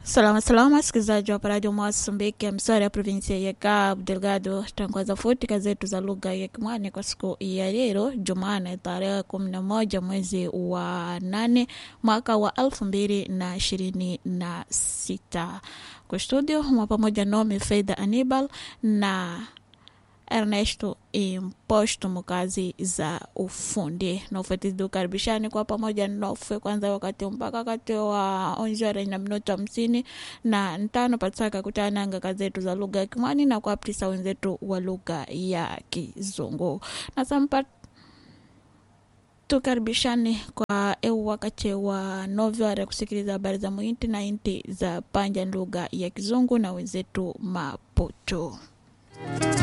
Salama salama, msikilizaji wa Radio Mozambique, msari ya provinsia ya Cabo Delgado. Tangaza futi zetu za lugha ya Kimwani kwa siku ya leo Jumanne tarehe kumi na moja mwezi wa nane mwaka wa elfu mbili na ishirini na sita. Kwa studio mwa pamoja nami Faida Anibal na Ernesto Imposto mukazi za ufundi na ufuatizi ukaribishani kwa pamoja nofe kwanza wakati mpaka wakati wa onjora na minuto hamsini na ntano pataka kutananga kazetu za lugha ya Kimwani na kuaptisa wenzetu wa lugha ya Kizungu na sampa tukaribishani kwa eu wakati wa novara kusikiliza habari za muinti na inti za panja lugha ya Kizungu na wenzetu Maputo.